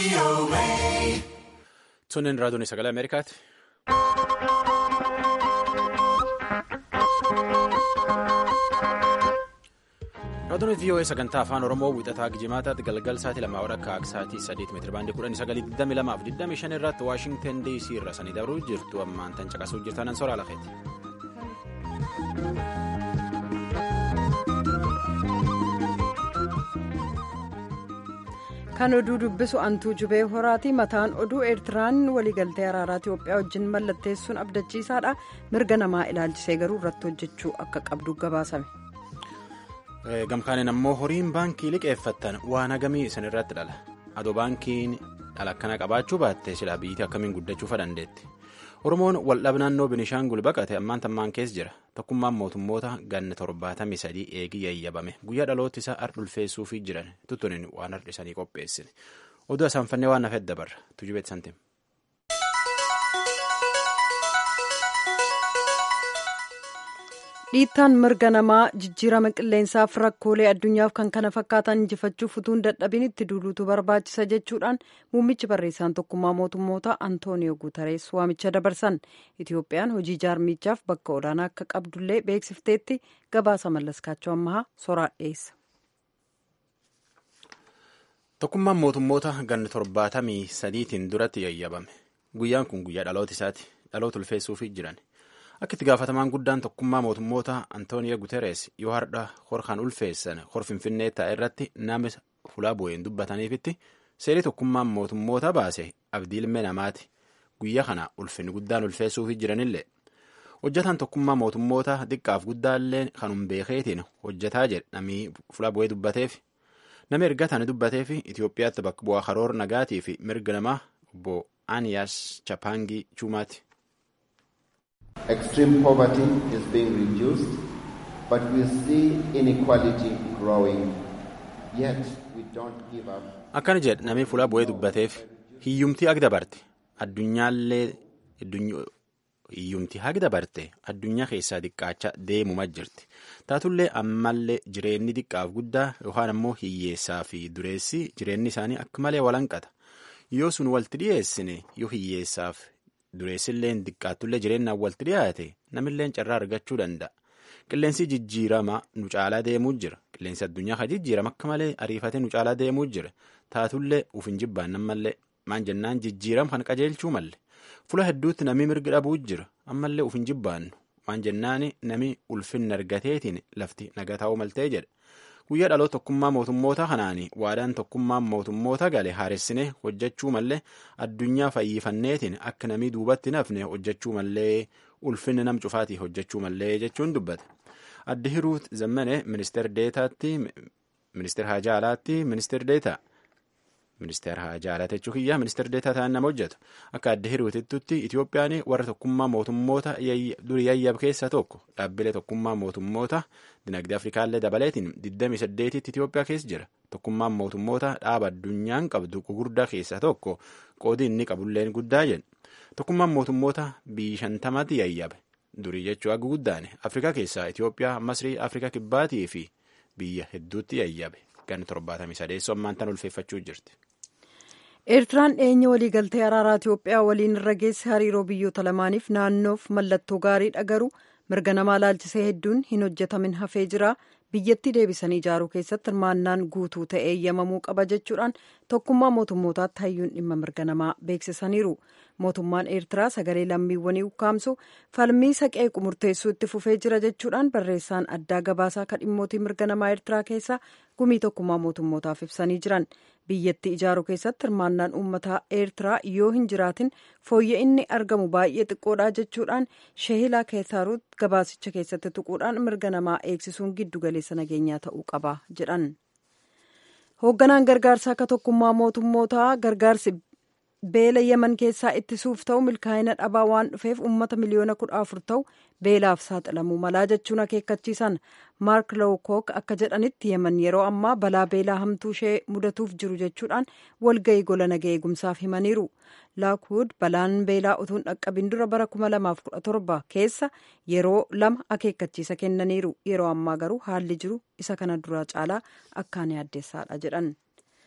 Sunneen raadiyoon sagalee Ameerikaati. Raadiyoon VOA sagantaa afaan Oromoo wiixataa Gijimaataatti galgal sa'aatii lamaa walakkaa akka sa'aatii sadiitti meetira baandii kudhanii sagalii digdami lamaa fi digdami shan irratti Waashingtan DC irra sanii dabruu jirtu ammaan tan caqasuu jirtan soraa lafeeti. kan oduu dubbisu antuu jubee horaati mataan oduu eertiraan waliigaltee araaraa itiyoophiyaa wajjin mallatteessuun abdachiisaadha mirga namaa ilaalchisee garuu irratti hojjechuu akka qabdu gabaasame. gamkaaniin ammoo horiin baankii liqeeffattan waan hagamii isin irratti dhala adoo baankiin dhala akkana qabaachuu baatte silaa biyyittii akkamiin guddachuufa dandeetti oromoon waldhaba naannoo binishaangul baqate ammaan tammaan keessa jira tokkummaan mootummoota ganna torbaatamii sadii eegii yayyabame guyyaa dhaloota isaa ardulfeessuufii jiran tuttunin waan hardhisanii qopheessine oduu asaanfannee waan nafeet dabarra tujubeet santim. dhiittaan mirga namaa jijjiirama qilleensaaf rakkoolee addunyaaf kan kana fakkaatan injifachuuf utuu hin dadhabin itti duuluutu barbaachisa jechuudhaan muummichi barreessaan tokkummaa mootummoota antooniyoo guutarees waamicha dabarsan itiyoophiyaan hojii jaarmichaaf bakka olaanaa akka qabdullee beeksifteetti gabaasa mallaskaachoo ammahaa soraa dhiyeessa. tokkummaan mootummoota ganna torbaatamii sadiitiin duratti yayyabame guyyaan kun guyyaa dhaloota isaati dhaloota ulfeessuufii jiran. akka itti gaafatamaan guddaan tokkummaa mootummoota antooniyo guteres yoo har'a horkan ulfeessan hor finfinnee taa'e irratti nama fulaa bu'een dubbataniifitti seerii tokkummaan mootummoota baase abdii ilmee namaati guyyaa kana ulfinni guddaan ulfeessuufi jiranillee hojjataan tokkummaa mootummoota xiqqaaf guddaallee kanum beekeetiin hojjataa jedhe namni fulaa bu'ee dubbateef nama ergataan dubbateef itiyoophiyaatti bakka bu'aa karoora nagaatii fi mirga namaa obbo Aniyaas Chapaangii Chumaati. Extreme poverty is being reduced, but we see inequality growing. Yet we don't give up. Akkana jedhe namni fuula bu'ee dubbateef hiyyumtii ag dabarte addunyaallee hiyyumtii ag dabarte addunyaa keessaa xiqqaachaa deemuma jirti. Taatullee ammallee jireenyi xiqqaaf guddaa yookaan ammoo hiyyeessaa fi dureessi jireenyi isaanii akka malee walanqata. Yoo sun walitti dhiyeessine yoo hiyyeessaaf dureessilleen xiqqaattullee jireenyaan walitti dhiyaate namilleen carraa argachuu danda'a. Qilleensi jijjiirama nu caalaa deemuu jira. Qilleensi addunyaa kan jijjiirama akka malee ariifatee nu caalaa deemuu jira. Taatullee uf hin jibbaannan mallee maan jennaan jijjiirama kan qajeelchuu malle. Fula hedduutti namni mirgi dhabuu jira. Ammallee uf hin jibbaannu. Maan jennaan nami ulfinna argateetiin lafti naga ta'uu maltee jedha. Guyyaa dhaloota tokkummaa mootummoota kanaanii waadaan tokkummaa mootummoota gale haaressinee hojjechuu mallee addunyaa fayyifanneetiin akka namii duubatti nafne hojjechuu mallee ulfinni nam cufaatii hojjechuu mallee jechuun dubbate. Addi Hiruut Zammane ministeera deetaatti ministeera haajaa alaatti ministeera deetaa ministeera haajaa alaa jechuun kiyyaa ministeera deetaa ta'an nama hojjetu akka addi Hiruutittutti Itiyoophiyaan warra tokkummaa mootummoota durii yayyab keessaa tokko dhaabbilee tokkummaa mootummoota dinagdee afrikaallee dabaleetiin 28tti Itiyoophiyaa keessa jira tokkummaan mootummoota dhaaba addunyaan qabdu gugurdaa keessaa tokko qoodii inni qabulleen guddaa jedhu tokkummaan mootummoota biyyi shantamatti yayyabe durii jechuu akka guddaane afrikaa keessaa Itiyoophiyaa masrii afrikaa kibbaatii fi biyya hedduutti yayyabe ganna 73 ammaan tan ulfeeffachuu jirti. eertiraan dhiyeenya waliigaltee araaraa itiyoophiyaa waliin irra geesse hariiroo biyyoota lamaaniif naannoof mallattoo gaariidha garuu mirga namaa laalchisee hedduun hin hojjetamin hafee jira biyyattii deebisanii ijaaruu keessatti hirmaannaan guutuu ta'ee eeyyamamuu qaba jechuudhaan tokkummaa mootummootaatti hayyuun dhimma mirga namaa beeksisaniiru mootummaan eertiraa sagalee lammiiwwanii ukkaamsu falmii saqee murteessuu itti fufee jira jechuudhaan barreessaan addaa gabaasaa kan dhimmootii mirga namaa eertiraa keessaa gumii tokkummaa mootummootaaf ibsanii jiran biyyattii ijaaruu keessatti hirmaannaan uummataa eertiraa yoo hin jiraatin fooyya'inni argamu baay'ee xiqqoodha jechuudhaan sheehilaa keessaruut gabaasicha keessatti tuquudhaan mirga namaa eegsisuun giddu galeessa nageenyaa ta'uu qaba jedhan hoogganaan gargaarsaa akka tokkummaa mootummootaa gargaarsi beela yeman keessaa ittisuuf ta'u milkaa'ina dhabaa waan dhufeef uummata miliyoona kudha afur ta'u beelaaf saaxilamuu malaa jechuun akeekkachiisan maark lowkook akka jedhanitti yeman yeroo ammaa balaa beelaa hamtuu ishee mudatuuf jiru jechuudhaan walga'ii gola nagaa eegumsaaf himaniiru laakwood balaan beelaa utuun dhaqqabin dura bara 2017 keessa yeroo lama akeekkachiisa kennaniiru yeroo ammaa garuu haalli jiru isa kana duraa caalaa akkaan yaaddeessaadha jedhan.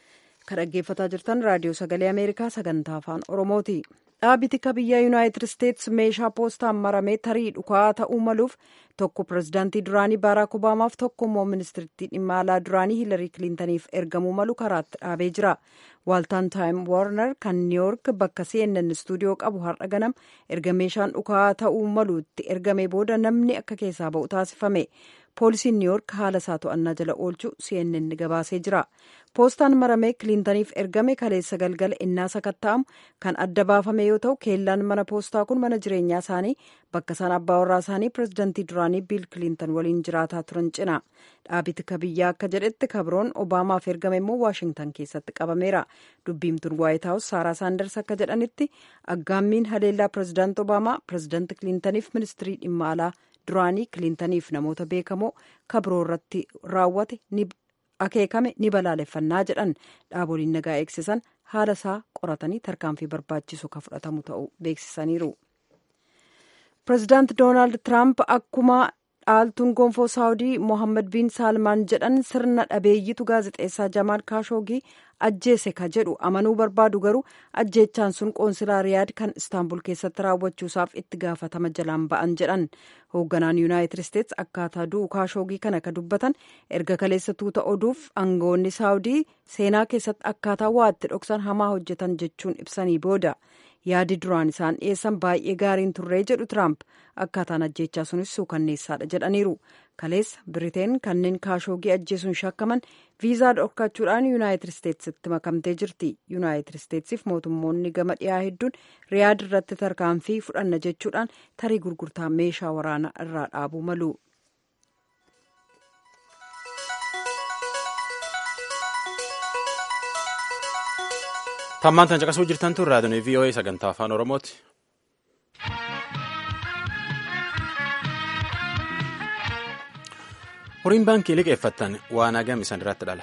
kan dhaggeeffataa jirtan raadiyoo sagalee ameerikaa sagantaa afaan oromooti dhaabbitii ka biyya yuunaayitid isteetsi meeshaa poostaan maramee tarii dhukaa ta'uu maluuf tokko pirezidaantii duraanii baaraak obaamaaf tokko immoo ministiritti dhimma alaa duraanii hiilarii kiliintaniif ergamuu malu karaatti dhaabee jira waaltaan taayim woornar kan niiwyoork bakka cnn istuudiyoo qabu har'a ganam erga meeshaan dhukaa ta'uu malu itti ergame booda namni akka keessaa ba'u taasifame poolisiin niiwyoork haala isaa to'annaa jala oolchuu cnn gabaasee jira poostaan maramee kiliintaniif ergame kaleessa galgala innaa sakatta'amu kan adda baafame yoo ta'u keellaan mana poostaa kun mana jireenyaa isaanii bakka isaan abbaa warraa isaanii pirezidantii duraanii biil kiliintan waliin jiraataa turan cina dhaabbitii ka biyyaa akka jedhetti kabroon obaamaaf ergame immoo waashingtan keessatti qabameera dubbiimtuun waayit haawus saaraa saanders akka jedhanitti aggaammiin haleellaa pirezidaanti obaamaa pirezidaanti kiliintaniif ministirii dhimma alaa duraanii kiliintaniif namoota beekamoo kabroo irratti raawwate akeekame ni balaaleffannaa jedhan dhaaboliin nagaa eegsisan haala isaa qoratanii tarkaanfii barbaachisu ka fudhatamu ta'uu beeksisaniiru. pirezidaanti doonaald tiraamp akkuma dhaaltuun gonfoo saawudii mohammad biin saalmaan jedhan sirna dhabeeyyitu gaazexeessaa jamaal kaashoogii ajjeese ka jedhu amanuu barbaadu garuu ajjeechaan sun qoonsilaa riyaad kan istaanbul keessatti raawwachuusaaf itti gaafatama jalaan ba'an jedhan hoogganaan yuunaayitid isteets akkaataa du'u kaashoogii kana ka dubbatan erga kaleessa tuuta oduuf aangoonni saawudii seenaa keessatti akkaataa waa itti dhoksan hamaa hojjetan jechuun ibsanii booda yaadi duraan isaan dhiyeessan baay'ee gaariin turree jedhu tiraamp akkaataan ajjeechaa sunis suukanneessaadha jedhaniiru kaleessa biriteen kanneen kaashoogii ajjeesuun shakkaman viizaa dhorkachuudhaan yuunaayitid isteetsitti makamtee jirti yuunaayitid isteetsiif mootummoonni gama dhiyaa hedduun riyaad irratti tarkaanfii fudhanna jechuudhaan tarii gurgurtaa meeshaa waraanaa irraa dhaabuu malu. tammaan tan caqasuu jirtan tun raadiyoon voa sagantaa afaan oromooti. horiin baankii liqeeffattan waan hagam isan irratti dhala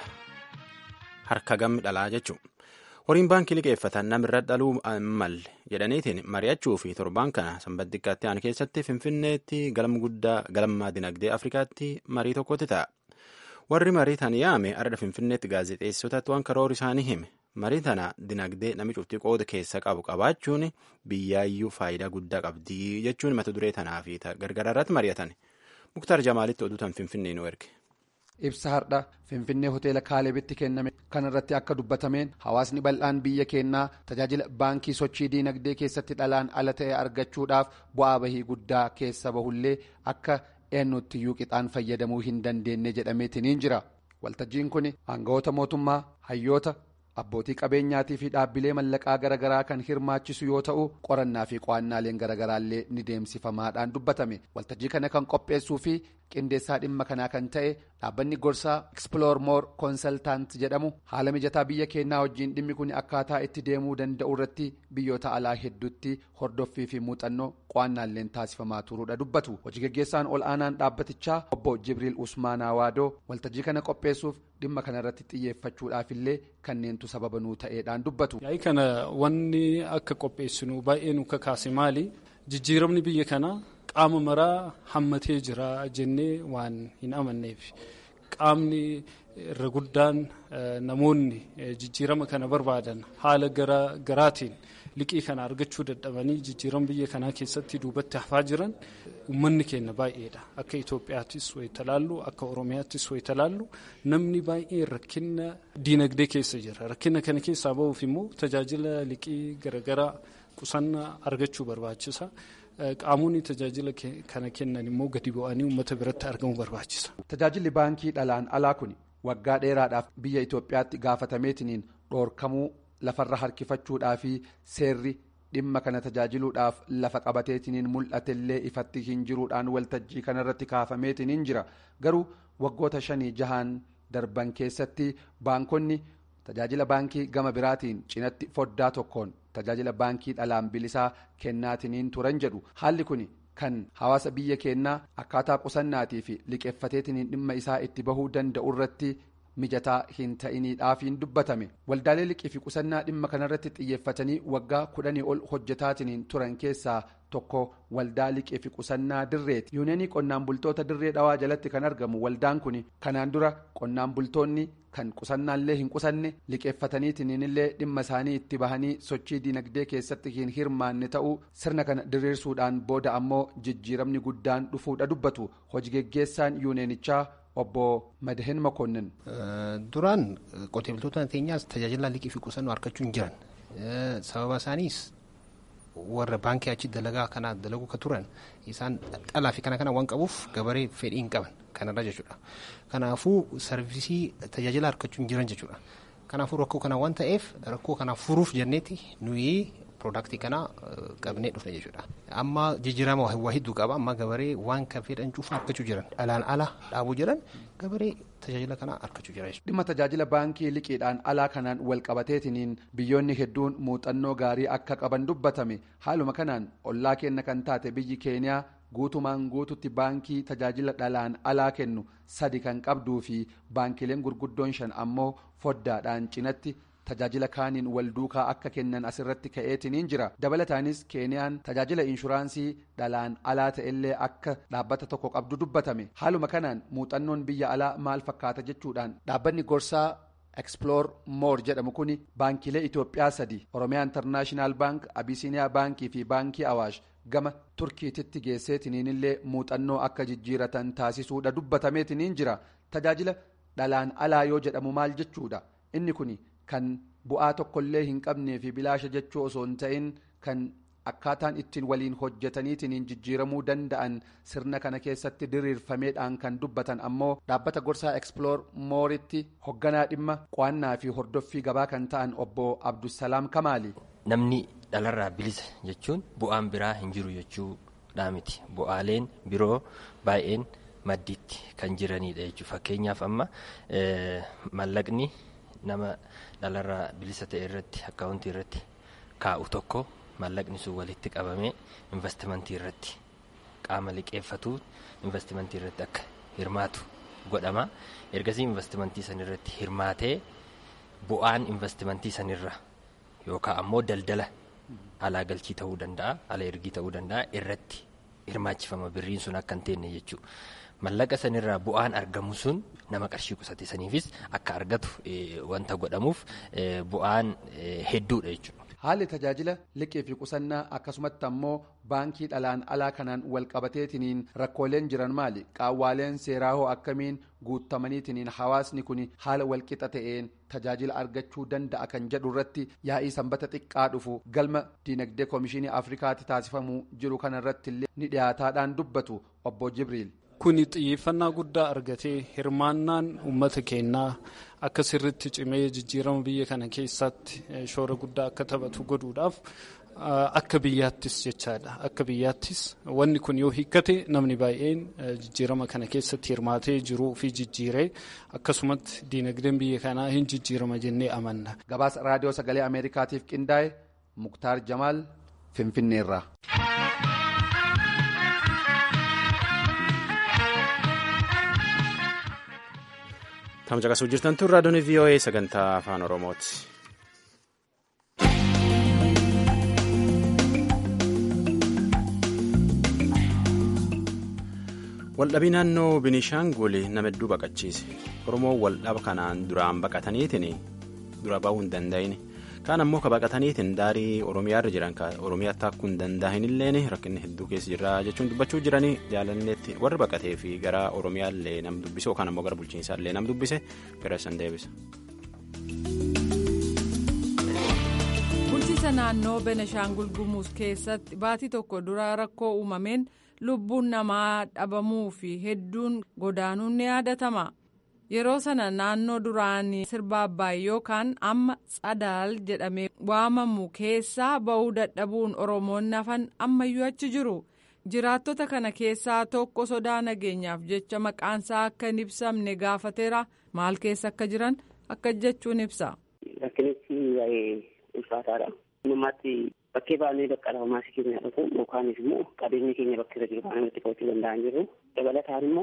harka gammi dhalaa jechuun horiin baankii liqeeffatan namirra dhaluu malle jedhaniitiin mari'achuu fi torbaan kana sanbat xiqqaatti aan keessatti finfinneetti galma guddaa galma dinagdee afrikaatti marii tokkotti ta'a warri marii tan yaame arda finfinneetti gaazexeessotatti waan karoora isaanii hime marii tana dinagdee nami cuftii qooda keessa qabu qabaachuun biyyaayyuu faayidaa guddaa qabdii jechuun mata duree tanaa fi gargaraa irratti mari'atan muktaar jamaalitti oduu tan finfinnee nu erge. ibsa hardha finfinnee hoteela kaalebitti kenname kanarratti akka dubbatameen hawaasni bal'aan biyya keenyaa tajaajila baankii sochii diinagdee keessatti dhalaan ala ta'e argachuudhaaf bu'aa bahii guddaa keessa bahullee akka eenyuttiyyuu qixaan fayyadamuu hin dandeenye jedhameetiniin jira waltajjiin kun aangawoota mootummaa hayyoota abbootii qabeenyaatii fi dhaabbilee mallaqaa garaagaraa kan hirmaachisu yoo ta'u qorannaa fi qo'annaaleen garaagaraallee ni deemsifamaadhaan dubbatame waltajjii kana kan qopheessuu fi qindeessaa dhimma kanaa kan ta'e dhaabbanni gorsaa exploor more consultant jedhamu haala mijataa biyya keenyaa wajjiin dhimmi kun akkaataa itti deemuu danda'u irratti biyyoota alaa hedduutti hordoffii fi muuxannoo qo'annaalleen taasifamaa turuudha dubbatu hojii gaggeessaan ol aanaan dhaabbatichaa obbo jibriil usmaanaa waadoo waltajjii kana qopheessuuf dhimma kanarratti xiyyeeffachuudhaaf illee kanneentu sababa nuu ta'eedhaan dubbatu. yaa'ii kana wanni akka qopheessinu baay'ee nu kakaase maali jijjiiramni biyya kanaa qaama maraa hammatee jira jennee waan hin amanneef qaamni irra guddaan namoonni jijjiirama kana barbaadan haala garaatiin liqii kana argachuu dadhabanii jijjiirama biyya kanaa keessatti duubatti hafaa jiran uummanni keenya baay'eedha akka Itoophiyaattis wayita laallu akka Oromiyaattis wayita laallu namni baay'ee rakkina diinagdee keessa jira rakkina kana keessaa ba'uuf immoo tajaajila liqii garaagaraa qusannaa argachuu barbaachisa. qaamonni tajaajila kana kennan immoo gadi bu'anii uummata biratti argamu barbaachisa. Tajaajilli baankii dhalaan alaa kun waggaa dheeraadhaaf biyya Itoophiyaatti gaafatameetiniin dhoorkamuu lafarra harkifachuudhaa fi seerri dhimma kana tajaajiluudhaaf lafa qabateetiniin mul'atellee ifatti hin jiruudhaan waltajjii kanarratti kaafameetiniin jira garuu waggoota shanii jahaan darban keessatti baankonni tajaajila baankii gama biraatiin cinatti foddaa tokkoon. tajaajila baankii dhalaan bilisaa kennaatiniin turan jedhu haalli kun kan hawaasa biyya keenyaa akkaataa qusannaatii fi liqeeffateetiniin dhimma isaa itti bahuu danda'u irratti mijataa hin ta'iniidhaafiin dubbatame waldaalee liqii fi qusannaa dhimma kanarratti xiyyeeffatanii waggaa kudhanii ol hojjetaatiniin turan keessaa tokko waldaa liqii fi qusannaa dirreeti yuuneenii qonnaan bultoota dirree dhawaa jalatti kan argamu waldaan kun kanaan dura qonnaan bultoonni kan qusannaallee hin qusanne liqeeffataniitinillee dhimma isaanii itti bahanii sochii dinagdee keessatti hin hirmaanne ta'uu sirna kana diriirsuudhaan booda ammoo jijjiiramni guddaan dhufuudha dubbatu hojii geggeessaan yuuneenichaa obbo Madahin Makonnin. Duraan qotee bultoota keenyaas tajaajila liqii fi qusannoo argachuu hin jiran sababa isaaniis warra baankii achi dalagaa kana dalaguu ka turan isaan dhalaa fi kana kana waan qabuuf gabaree fedhii hin qaban kanarra jechuudha. Kanaafuu sarvisii tajaajila argachuu hin jiran jechuudha. Kanaafuu rakkoo kana waan ta'eef rakkoo kana furuuf jenneeti nuyi piroodaaktii kana qabnee dhufne jechuudha. Amma jijjiirama waa hedduu qaba amma gabaree waan kan fedhan cufa argachuu jiran dhalaan ala dhaabuu jiran gabaree tajaajila kana argachuu jira jechuudha. Dhimma tajaajila baankii liqiidhaan alaa kanaan wal qabateetiniin biyyoonni hedduun muuxannoo gaarii akka qaban dubbatame haaluma kanaan ollaa kenna kan taate biyyi keeniyaa guutumaan guututti baankii tajaajila dhalaan alaa kennu sadi kan qabduu fi baankileen gurguddoon shan ammoo foddaadhaan cinatti tajaajila kaaniin wal duukaa akka kennan asirratti ka'eetiniin jira dabalataanis keeniyaan tajaajila inshuraansii dhalaan alaa ta'ellee akka dhaabbata tokko qabdu dubbatame haaluma kanaan muuxannoon biyya alaa maal fakkaata jechuudhaan dhaabbanni gorsaa exploor moor jedhamu kun baankiilee itoophiyaa sadi oromiyaa intarnaashinaal baank abisiiniyaa baankii fi baankii awaash gama turkiititti geesseetiniinillee muuxannoo akka jijjiiratan taasisuudha dubbatameetiniin jira tajaajila dhalaan alaa yoo jedhamu maal jechuudha inni kun kan bu'aa tokkollee hin qabnee fi bilaasha jechuu osoo hin ta'in kan akkaataan ittiin waliin hojjetaniitiin jijjiiramuu danda'an sirna kana keessatti diriirfameedhaan kan dubbatan ammoo dhaabbata gorsaa exploor mooritti hogganaa dhimma qo'annaa fi hordoffii gabaa kan ta'an obbo abdusalaam kamaali. namni dhalarraa bilisa jechuun bu'aan biraa hin jiru jechuudha miti bu'aaleen biroo baay'een maddiitti kan jiranidha jechuudha fakkeenyaaf amma mallaqni nama dhalarraa bilisa ta'e irratti akkaawuntii irratti kaa'u tokko. mallaqni sun walitti qabamee investimentii irratti qaama liqeeffatu investimentii irratti akka hirmaatu godhama ergasii investimentii san irratti hirmaatee bu'aan investimentii sanirra yookaan ammoo daldala alaa galchii ta'uu danda'a ala ergii ta'uu danda'a irratti hirmaachifama birriin sun akka hin teenne jechuudha. mallaqa sanirraa bu'aan argamu sun nama qarshii qusate saniifis akka argatu wanta godhamuuf bu'aan hedduudha jechuudha. haalli tajaajila liqii fi qusannaa akkasumatti ammoo baankii dhalaan alaa kanaan wal qabateetiniin rakkooleen jiran maali qaawwaaleen seeraa hoo akkamiin guutamaniitiniin hawaasni kun haala walqixa ta'een tajaajila argachuu danda'a kan jedhu irratti yaa'ii sanbata xiqqaa dhufu galma diinagdee koomishinii afrikaatti taasifamuu jiru kanarratti illee ni dhiyaataadhaan dubbatu obbo jibriil. Kuni xiyyeeffannaa guddaa argatee hirmaannaan uummata keenyaa akka sirritti cimee jijjiirama biyya kana keessatti shoora guddaa akka taphatu godhuudhaaf akka biyyaattis jechaadha. Akka biyyaattis wanni kun yoo hiikkate namni baay'een jijjiirama kana keessatti hirmaatee jiruu fi jijjiiree akkasumatti diinagdeen biyya kanaa hin jijjiirama jennee amanna. Gabaasa raadiyoo sagalee Ameerikaatiif qindaa'e Muktaar Jamaal Finfinneerraa. Tamcaqasuu jirtan tun raadiyoon VOA sagantaa afaan Oromooti. Waldhabii naannoo Binishaangul nama hedduu baqachiise. Oromoon waldhaba kanaan duraan baqataniitiin dura bahuu hin danda'in. Kaan ammoo ka baqataniitiin daarii Oromiyaarra jiran Oromiyaatti akkuu hin danda'inilleen rakkinni hedduu keessa jira jechuun dubbachuu jiranii jaalanneetti warri baqatee fi gara Oromiyaallee nam dubbise yookaan ammoo gara bulchiinsaallee nam dubbise gara san deebisa. Bulchiisa naannoo Beneshaangul Gumuuz keessatti baatii tokko dura rakkoo uumameen lubbuun namaa dhabamuu fi hedduun godaanuun ni yaadatama. yeroo sana naannoo duraanii sirba abbaay yookaan amma tsadaal jedhamee waamamu keessaa ba'uu dadhabuun oromoonni hafan ammayyuu achi jiru jiraattota kana keessaa tokko sodaa nageenyaaf jecha maqaansaa akka hin ibsamne gaafateera maal keessa akka jiran akka jechuun ibsa. Rakkinichi baay'ee ulfaataadha. Uumamatti bakkee baanee bakka lafamaa keenya dhufu yookaanis immoo qabeenyi keenya bakka irra jiru kan namatti qabachuu danda'an jiru dabalataan immoo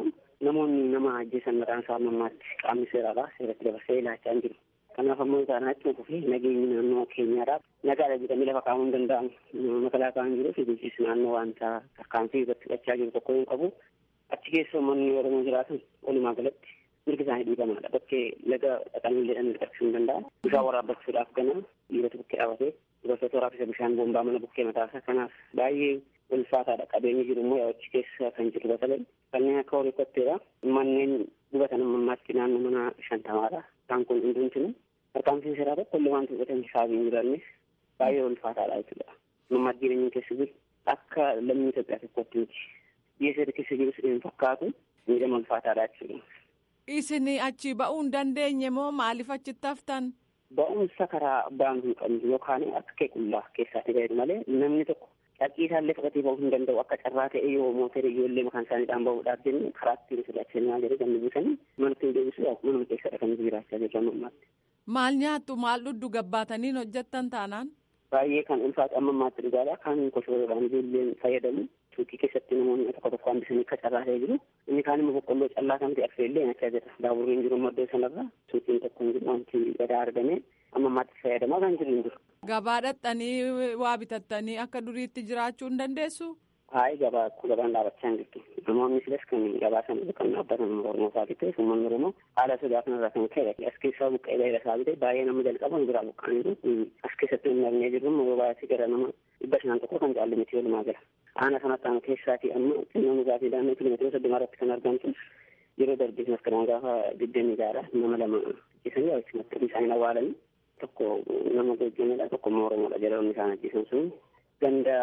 namoonni nama ajjeesan mataan isaa mammaatti qaamni seeraadha seeratti dabarsee ilaachaa hin jiru. Kanaaf ammoo isaan achuma kufee nageenyi naannoo keenyaadha. Nagaadha jedhamee lafa kaa'uu hin danda'amu. Makalaakaa hin jiruu fi bulchiinsi naannoo wanta tarkaanfii irratti fudhachaa jiru tokko hin qabu. Achi keessa uummanni Oromoo jiraatan walumaa galatti mirgi isaanii dhiibamaadha. Bakkee laga dhaqanii jedhanii dhiqachuu hin danda'an. Bishaan waraabbachuudhaaf gana dhiirota bukkee dhaabbatee dubartoota waraabisa bishaan boombaa mana bukkee mataasaa kanaaf baay'ee ulfaataadha. Qabeenyi jiru immoo achi keessa kan jiru batalee kanneen akka horii kotteedha. Manneen gubatan ammaatti naannoo mana shantamaadha. Isaan kun hundumtinu tarkaanfiin seeraa tokko illee wanti fudhatan saabii hin jirannis baay'ee ulfaataadha jechuudha. Mammaatti jireenya keessa jiru akka lammii Itoophiyaa tokkotti miti. Biyya seera keessa jirus hin fakkaatu miidhama ulfaataadha jechuudha. Isin achi ba'uu hin dandeenye moo maaliif achitti haftan? Ba'umsa karaa baanu hin qabnu yookaan akka kee qullaa keessaatti gaheedu malee namni tokko dhaqqii isaallee fudhatee ba'uu hin danda'u akka carraa ta'e yoo mootora ijoollee makaan isaaniidhaan ba'uudhaaf jenne karaa ittiin sodaachisanii jedhee kan dubbisanii mana ittiin deebisu manuma keessadha kan jiraachaa jirru ammaatti. Maal nyaattu maal dhudhu gabbaataniin hojjettan taanaan? Baay'ee kan ulfaatu amma ammaatti dhugaadha kan koshoroodhaan ijoolleen fayyadamu suuqii keessatti namoonni tokko tokko hambisanii akka carraa ta'e jiru inni kaan immoo boqqolloo callaa kan ta'e affeellee nyachaa jira daaburriin jiru maddoo sanarra suuqiin tokko hin jiru wanti gadaa argame amma ammaatti fayyadamaa kan jiru hin jiru. Gabaa dhaqxanii waa bitattanii akka duriitti jiraachuu hin dandeessu? Hayi gabaa gabaan dhaabachaa hin jirtu. Namoonni silas kan gabaa sana kan dhaabbatan Oromoo isaa bitee uummanni Oromoo haala sodaa kanarraa kan ka'e as keessaa buqqee bahee isaa bitee baay'ee nama jalqaba biraa buqqaaniiru as keessatti hin dhabnee jirru yeroo baay'ee gara nama dhibba shan tokko kan caalle miti walumaa gala. Aana sanatti aanu keessaatii amma xinnoo dhugaatii daannoo kiiloomeetira soddoma irratti kan argamtu yeroo darbee maskaraan gaafa digdamii jaara nama lama ajjeesanii achumatti isaanii awwaalanii tokko nama gojjamedha tokko immoo Oromoodha jedhamuun isaan ajjeesan sun ganda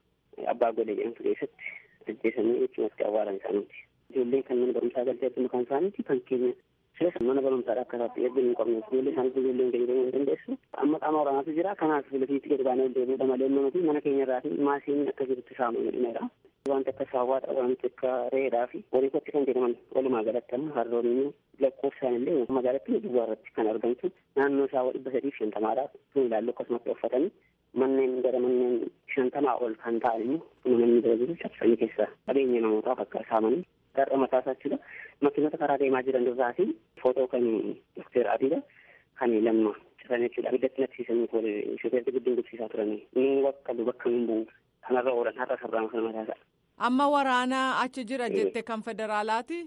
abbaa godhe jedhamtu keessatti ajjeesanii achumatti awwaalan isaaniiti. Ijoolleen kan mana barumsaa galtee argamu kan isaaniiti kan keenya silas mana barumsaadha akka isaatti eebbin hin qabne ijoollee isaaniif ijoolleen gadi bahuu hin dandeessu. Amma qaama waraanaatu jira kanaaf filafiitti gadi baanee deebiudha malee nuti mana keenya irraa fi maasiin akka jirutti saamuu jedhameera. Wanti akka saawwaadha wanti akka reedhaa fi horii kotti kan jedhaman walumaa galatti amma harroonni lakkoofsaan illee magaalatti duwwaa irratti kan argamtu naannoo isaa dhibba sadii fi shantamaadha. Kun ilaallu akkasumatti uffatanii manneen gara manneen shantamaa ol kan ta'an immoo namoonni bira jiru cabsanii keessa qabeenya namootaaf akka saamanii garra mataa isaachudha. Makiinota karaa deemaa jiran irraa fi footoo kan dokteer Abiidha kan lamma citan jechuudha. Abiddatti naqsiisanii shofeerti gidduun dubsiisaa turanii. Inni bakka bakka hin bu'u kanarra oolan har'a sarraan kan mataa isaa. Amma waraana achi jira jette kan federaalaati?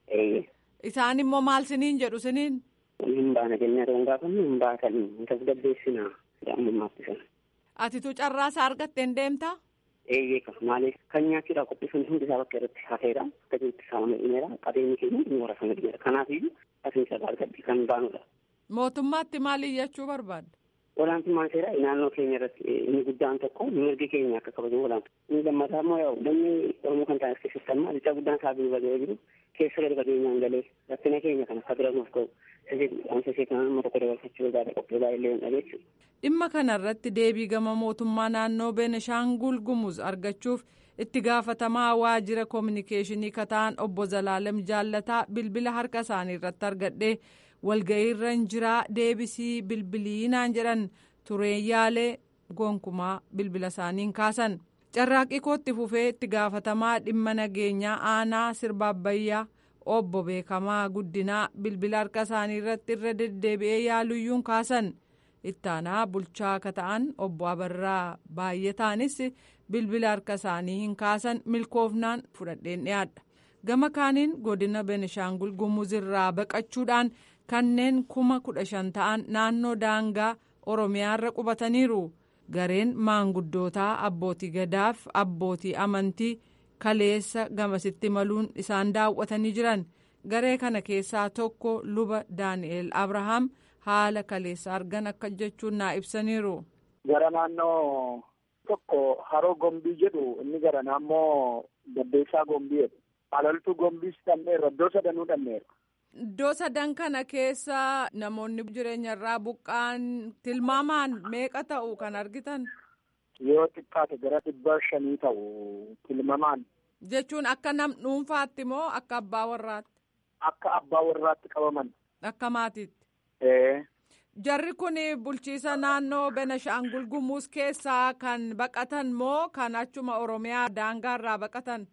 Isaan immoo maal siniin jedhu siniin? Hin baana jennee otoo hin gaafanne hin baatanii hin tasgabbeessinaa jedhamummaatti sana. Atitu carraa isaa argatteen deemtaa? Eeyyee kan maaliif kan nyaachuudhaaf qopheessuun hundi isaa bakka irratti hafeera akka jirutti saamamee dhumeera qabeenyi keenya inni warra sana dhumeera kanaafiyyuu asiin carraa argadhi kan baanudha. Mootummaatti maal iyyachuu barbaadda? Olaantummaan seeraa naannoo keenya irratti inni guddaan tokko mirgi keenya akka kabajamu olaantu. Inni lammataa immoo yaa'u lammii Oromoo kan ta'an as keessatti amma lixaa guddaan isaa biyya bagee jiru keessa gadi fageenyaan galee rakkina keenya kan akka biramuuf ga'u sasee kan amma tokko dabalfachuu barbaada qophii baay'ee hin dhabeessu. Dhimma kanarratti deebii gama mootummaa naannoo Beenishaangul Gumuz argachuuf itti gaafatamaa waajjira koominikeeshinii kataan obbo Zalaalem Jaallataa bilbila harka isaanii irratti argadhee walga'iirra hin jiraa deebisii bilbiliinaan jedhan tureen yaalee gonkumaa bilbila isaaniin kaasan. Carraaqqii kootti fufee itti gaafatamaa dhimma nageenyaa aanaa sirbaabbayyaa obbo Beekamaa Guddinaa bilbila harka isaanii irratti irra deddeebi'ee yaaluyyuun kaasan. ittaanaa bulchaa akka ta'an obbo Abarraa baay'ataanis bilbila harka isaanii hin kaasan milkoofnaan fudhadheen dhiyaadha. Gama kaaniin godina Benishaangul Gumuzirraa baqachuudhaan kanneen kuma kudha shan ta'an naannoo daangaa Oromiyaarra qubataniiru. Gareen maanguddootaa abbootii gadaaf abbootii amantii kaleessa gamasitti maluun isaan daawwatanii jiran. Garee kana keessaa tokko luba Daani'eel Abrahaam. haala kaleessa argan akka jechuun naa ibsaniiru. Gara naannoo tokko haroo gombii jedhu inni gara naannoo Gaddeessaa gombii jedhu. Alaltuu gombiis dhanneerra iddoo sadanuu dhanneerra. Iddoo sadan kana keessa namoonni jireenya irraa buqqaan tilmaamaan meeqa ta'u kan argitan? Yoo xiqqaate gara dhibba shanii ta'u tilmaamaan. Jechuun akka nam dhuunfaatti moo akka abbaa warraatti? Akka abbaa warraatti qabaman. Akka maatiitti? Jarri kun bulchiisa naannoo Benashaangul Gumuz keessaa kan baqatan moo kan achuma Oromiyaa daangaarraa baqatan?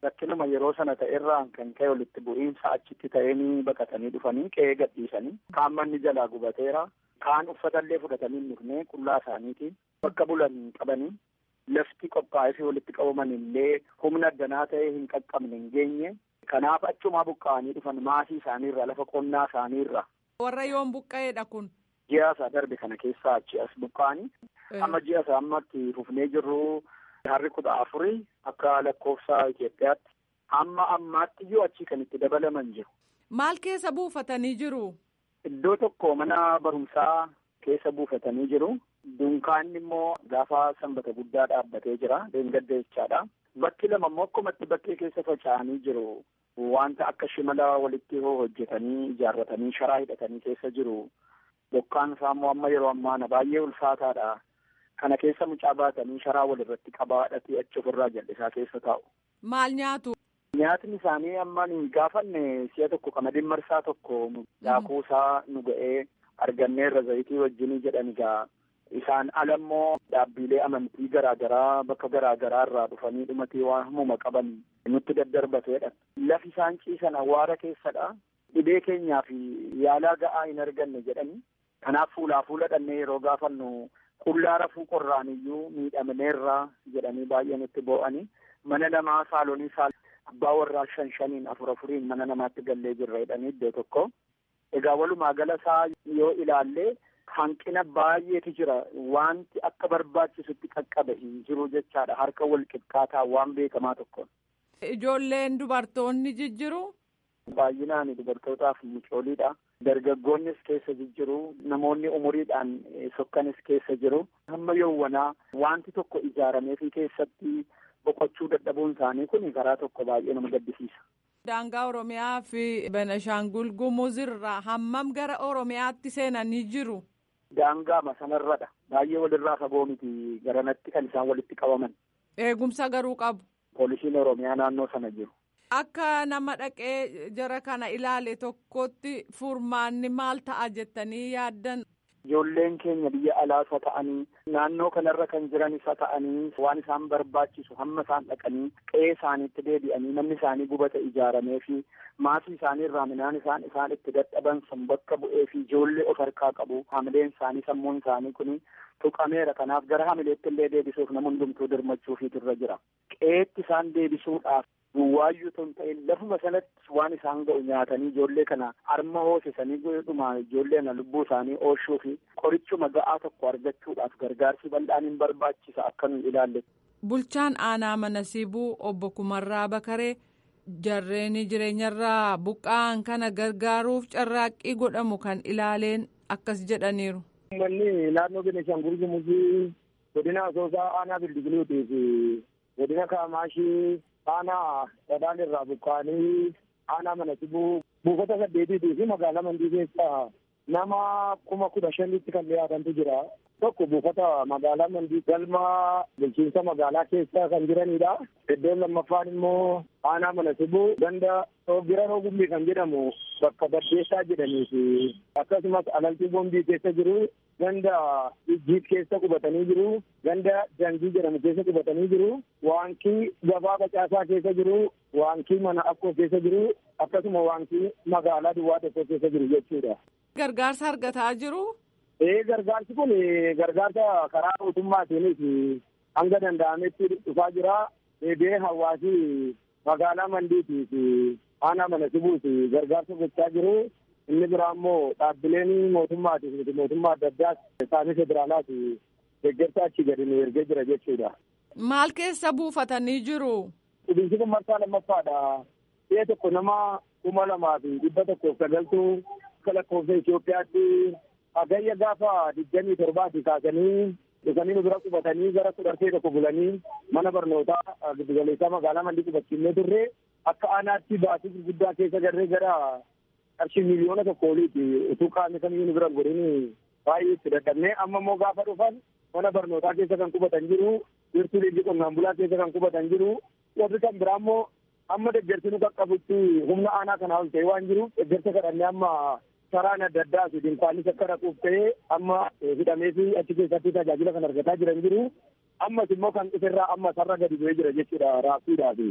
rakkinuma yeroo sana ta'erraan kan ka'e walitti bu'iinsa achitti ta'anii baqatanii dhufanii qe'ee gadhiisanii kaan manni jalaa gubateera kaan uffatallee fudhatanii hin dhufne qullaa isaaniiti bakka bulan qabanii lafti qophaa'ee fi walitti qabaman illee humna addanaa ta'e hin qaqqabne hin geenye kanaaf achumaa buqqa'anii dhufan maasii isaaniirra lafa qonnaa isaaniirra. Warra yoom buqqa'eedha kun. Ji'a isaa darbe kana keessaa achi as buqqa'anii amma ji'a isaa ammatti fufnee jirru harri kudha afurii akka lakkoofsa Itoophiyaatti hamma ammaatti iyyuu achii kan itti dabalaman jiru. Maal keessa buufatanii jiru? Iddoo tokko mana barumsaa keessa buufatanii jiru. Dunkaanni immoo gaafa sanbata guddaa dhaabbatee jira. Deengadda jechaadha. Bakki lama immoo akkumatti bakkee keessa faca'anii jiru. Wanta akka shimala walitti hojjetanii ijaarratanii sharaa hidhatanii keessa jiru. Bokkaan isaa immoo amma yeroo ammaana baay'ee ulfaataadha. Kana keessa mucaa baatanii sharaa walirratti qabaadhatii achi ofirraa jal'isaa keessa taa'u. Maal nyaatu? Nyaatni isaanii amma hin gaafanne si'a tokko qamadiin marsaa tokko daakuu isaa nu ga'ee arganneerra zayitii wajjinii jedhan egaa isaan alammoo dhaabbilee amantii garaagaraa bakka garaagaraa irraa dhufanii dhumatii waan humuma qaban nutti daddarbateedha. Lafi isaan ciisan awwaara keessadha. Dhibee keenyaa fi yaalaa ga'aa hin arganne jedhani. Kanaaf fuulaa fuula dhannee yeroo gaafannu qullaa rafuu qorraan iyyuu miidhamneerra jedhanii baay'ee nutti boo'anii mana namaa saalonii saal abbaa warraa shan shaniin afur afuriin mana namaatti gallee jirra jedhanii iddoo tokko. Egaa walumaa gala isaa yoo ilaallee hanqina baay'eetu jira wanti akka barbaachisutti qaqqabe hin jiru jechaadha harka wal qixxaataa waan beekamaa tokko. Ijoolleen dubartoonni jijjiru. Baay'inaan dubartootaaf mucooliidha. Dargaggoonnis keessa jijjiru namoonni umuriidhaan sokkanis keessa jiru. Hamma yowwanaa wanti tokko ijaaramee fi keessatti boqochuu dadhabuun isaanii kun karaa tokko baay'ee nama gaddisiisa. Daangaa Oromiyaa fi Benashaangul Gumuz irraa hammam gara Oromiyaatti seenanii jiru? Daangaama sanarradha. Baay'ee walirraa fagoo miti garanatti kan isaan walitti qabaman. Eegumsa garuu qabu. Poolisiin Oromiyaa naannoo sana jiru. Akka nama dhaqee jara kana ilaale tokkotti furmaanni maal ta'a jettanii yaaddan? Ijoolleen keenya biyya alaasa ta'anii naannoo kanarra kan jiran isa ta'anii waan isaan barbaachisu hamma isaan dhaqanii qe'ee isaaniitti deebi'anii manni isaanii gubata ijaaramee fi maatii isaanii irraa midhaan isaan isaan itti dadhaban sun bakka bu'ee fi ijoollee of harkaa qabu hamileen isaanii sammuun isaanii kun tuqameera kanaaf gara hamileetti illee deebisuuf nama hundumtuu dirmachuufiitu irra jira qe'eetti isaan deebisuudhaaf duwwaayyuu ton ta'e lafuma sanatti waan isaan ga'u nyaatanii ijoollee kana harma hoosisanii dhuma ijoollee kana lubbuu isaanii oolchuu fi qorichuma ga'aa tokko argachuudhaaf gargaarsi bal'aan hin barbaachisa akka nu ilaalle. Bulchaan aanaa mana sibuu obbo Kumarraa Bakaree jarreen jireenyarraa buqqa'an kana gargaaruuf carraaqqii godhamu kan ilaaleen akkas jedhaniiru. Uummanni naannoo Benishaangul Gumuzii godina Asoosaa aanaa Bildigiluutii fi godina Kaamaashii aanaa Sadaan irraa buqqa'anii aanaa mana sibuu buufata saddeetiitii fi magaalaa mandii keessa nama kuma kudha shanitti kan dhiyaatantu jira. Tokko buufata magaalaa mandii galma bulchiinsa magaalaa keessa kan jiranidha. Iddoon lammaffaan immoo aanaa mana sibuu ganda bira roogumbii kan jedhamu bakka baddeessaa jedhanii fi akkasumas alaltuu boombii keessa jiru ganda ijjiit keessa qubatanii jiru ganda jangii jedhamu keessa qubatanii jiru waankii gabaa facaasaa keessa jiru waankii mana akkoo keessa jiru akkasuma waankii magaalaa duwwaa tokko keessa jiru jechuudha. Gargaarsa argataa jiru. Ee gargaarsi kun gargaarsa karaa mootummaatiinis hanga danda'ametti dhufaa jira. Deebi'ee hawaasi magaalaa mandiitii fi aanaa mana sibuuti gargaarsa gochaa jiru. Inni biraa immoo dhaabbileen mootummaatiif miti mootummaa adda addaas isaanii federaalaati deeggarsa achi gadi nu ergee jira jechuudha. Maal keessa buufatanii jiru? Dhubiinsi kun marsaa lammaffaadha. Si'a tokko nama kuma lamaa fi dhibba tokkoof sagaltuu akka lakkoofsa Itoophiyaatti hagayya gaafa digdamii torbaati kaasanii dhufanii nu bira qubatanii gara kudhartee tokko bulanii mana barnootaa giddugaleessaa magaalaa mandii qubachiifnee turre akka aanaatti baasii gurguddaa keessa garree gara qarshii miliyoona tokko oliiti utuu qaamni kamiyyuu nu bira godhin baay'ee itti dadhabnee amma immoo gaafa dhufan mana barnootaa keessa kan qubatan jiru wiirtuu leenjii qonnaan bulaa keessa kan qubatan jiru warri kan biraa immoo amma deeggarsi nu qaqqabutti humna aanaa kanaa ol ta'e waan jiruuf deeggarsa kadhannee amma saraan adda addaa fi dinkaanis akka dhaquuf ta'ee amma hidhamee fi achi keessatti tajaajila kan argataa jiran jiru ammas immoo kan dhuferraa amma sarra gadi bu'ee jira jechuudha raabsuudhaa fi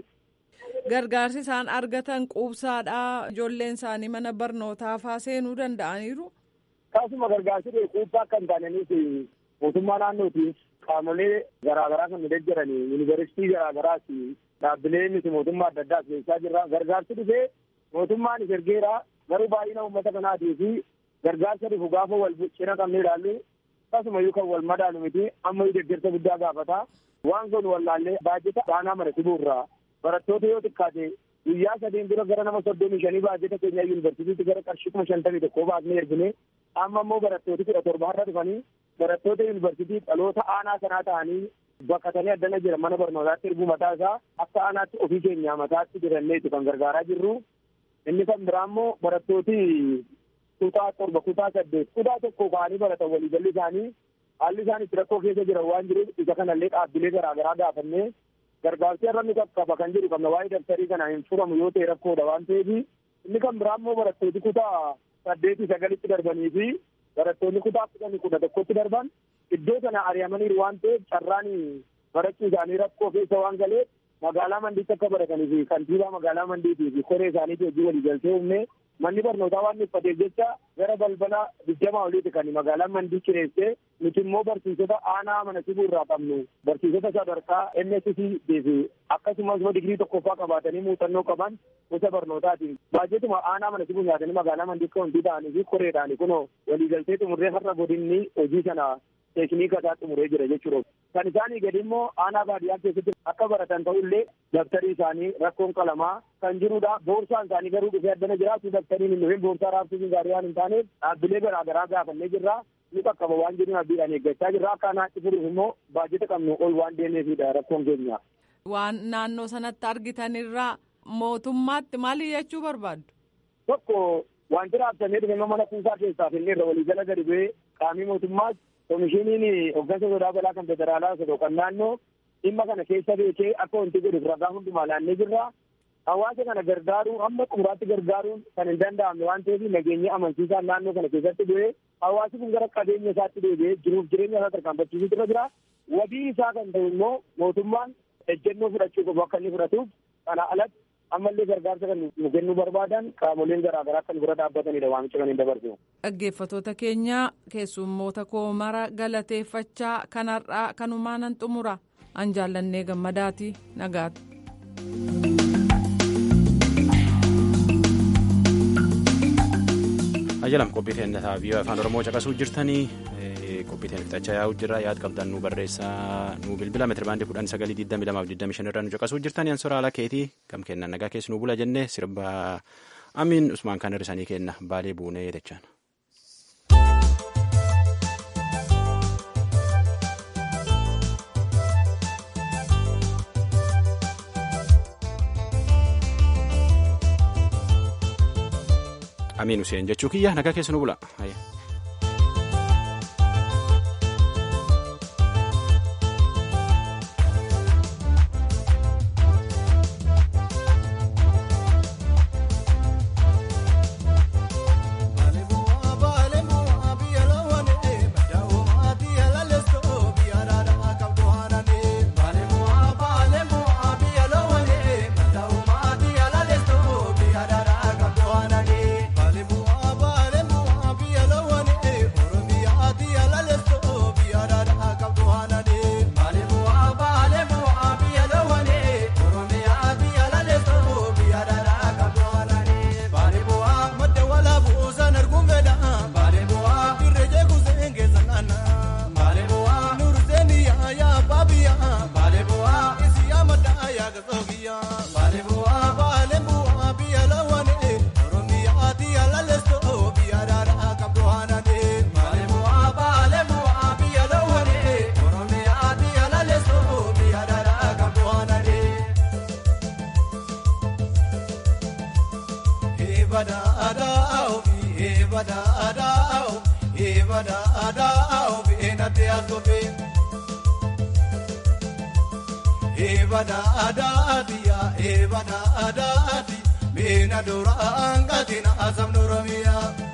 gargaarsi isaan argatan quubsaadhaa ijoolleen isaanii mana barnootaa faa seenuu danda'aniiru. Akkasuma gargaarsi quubsaa akka hin taananiif mootummaa naannootiif qaamolee garaagaraa kan deeggaran yuunivarsiitii garaagaraas dhaabbilee miti mootummaa adda addaa keessaa jirra gargaarsi dhufee mootummaan ergeera garuu baay'ina uummata kanaatii fi gargaarsa dhufu gaafa wal cina qabnee ilaallu akkasuma kan wal madaalu miti amma deeggarsa guddaa gaafata waan kun wallaallee baajeta baanaa mara sibuurraa barattoota yoo xiqqaate guyyaa sadiin dura gara nama soddomii shanii baajeta keenya yuunivarsiitiitti gara qarshii kuma shantamii tokkoo baasnee ergine amma immoo barattooti kudha torba har'a dhufanii barattoota yuunivarsiitii dhaloota aanaa sanaa ta'anii bakkatanii addana jira mana barnootaatti erguu mataa isaa akka aanaatti ofii keenya mataatti jiranneetu kan gargaaraa jirru inni kan biraa immoo barattooti kutaa torba kutaa saddeet kutaa tokko ka'anii baratan waliigalli isaanii haalli isaan itti rakkoo keessa jiran waan jiruuf isa kanallee dhaabbilee garaagaraa gaafannee gargaarsi irra nu qaqqaba kan jedhu qabna waa'ee dabtarii kana hin furamu yoo ta'e rakkoodha waan ta'eef inni kan biraa immoo barattooti kutaa saddeetii sagalitti darbanii fi barattoonni kutaa kudhanii kudha tokkotti darban iddoo sana ari'amaniiru waan ta'eef carraan barachuu isaanii rakkoo keessa waan galeef magaalaa mandiitti akka baratanii fi kantiibaa magaalaa mandiitii fi koree isaaniitti hojii walii galtee uumne manni barnootaa waan uffateef jecha gara balbala digdamaa oliiti kan magaalaan mandii kireessee nuti immoo barsiisota aanaa mana sibuu irraa qabnu barsiisota sadarkaa MSc fi akkasumas immoo digirii tokkoffaa qabaatanii muuxannoo qaban gosa barnootaatiin baay'eetuma aanaa mana sibuu nyaatanii magaalaa mandii kawantii ta'anii fi koreedhaani kunoo waliigaltee xumurree har'a godinni hojii sana teekniika isaa xumuree jira jechuudha. Kan isaanii gadi immoo aanaa baadiyyaa keessatti akka baratan ta'ullee dabtarii isaanii rakkoon qalamaa kan jirudha. Boorsaan isaanii garuu dhufee addana jiraatu dabtariin hin dhufin boorsaa raabsuun gaarii waan hin taaneef dhaabbilee garaagaraa gaafannee jirra. Ni qaqqaba waan jedhuun abdiidhaan eeggachaa jirra. Akka aanaatti furuuf immoo baajeta qabnu ol waan deemeefidha rakkoon keenya. Waan naannoo sanatti argitanirraa mootummaatti maali jechuu barbaaddu? Tokko wanti raabsamee dhufe mana kuusaa keessaa finneerra waliigala gadi bu'ee qaamii mootummaas komishiniin hooggansa sodaa balaa kan federaalaa osoo kan naannoo dhimma kana keessa beekee akka wanti godhuuf ragaa hundumaa laannee jirra. Hawaasa kana gargaaruu hamma xumuraatti gargaaruun kan hin danda'amne waan ta'eef nageenya amansiisaan naannoo kana keessatti bu'ee hawaasi kun gara qabeenya isaatti deebi'ee jiruuf jireenya isaa tarkaanfachiisuutu irra jira. Wabii isaa kan ta'u immoo mootummaan ejjennoo fudhachuu qabu akka inni fudhatuuf kana alatti ammallee gargaarsa kan nu kennuu barbaadan qaamoleen garaagaraa kan bira dhaabbatanidha waamicha kan hin dabarsu. Dhaggeeffattoota keenya keessummoota koo mara galateeffachaa kanarraa kanumaanan xumura an jaallannee gammadaati nagaatu. ajalam qophii teennataa biyya afaan oromoo caqasuu jirtanii qophii teenya fixachaa yaa'u jirra yaad qabdan nu barreessaa nu bilbila meetira baandii kudhan sagalii digdami lamaaf digdami shan irraa nu caqasuu jirtanii ansora haala keetii kam kennan nagaa keessi nu bula jennee sirba amiin usmaan kan hirrisanii kenna baalee buunee jechaan. amiin useen jechuu kiyya nagaa keessa nu bula. Eebada adaatiya eebada adaati beena dura angatina asam noromiya.